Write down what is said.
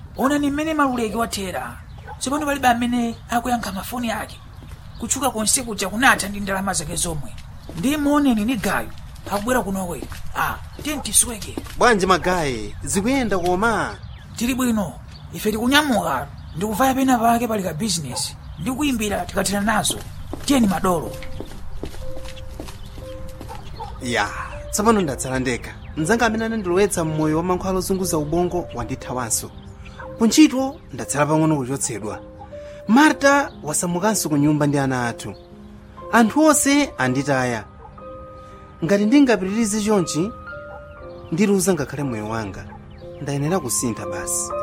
onani mmene maluleki wathera tsopano palibe amene akuyankha mafoni ake kutchuka konse kuja kunatha ndi ndalama zake zomwe ndi moneni ni gayo akubwera kunowe a tiye tisweke bwanji magayi zikuyenda koma tili bwino ife tikunyamuka ndikuvaya pena pake pali ka bizinesi ndi kuyimbira tikathera nazo tiyeni madolo ya tsopano ndatsala ndekha mnzanga amene anandilowetsa mmoyo wa mankhwala ozunguza ubongo wandithawanso kuntchito ndatsala pang'ono kuchotsedwa marta wasamukanso ku nyumba ndi ana athu anthu onse anditaya ngati ndingapitirize chonchi ndiluza ngakhale moyo wanga ndayenera kusintha basi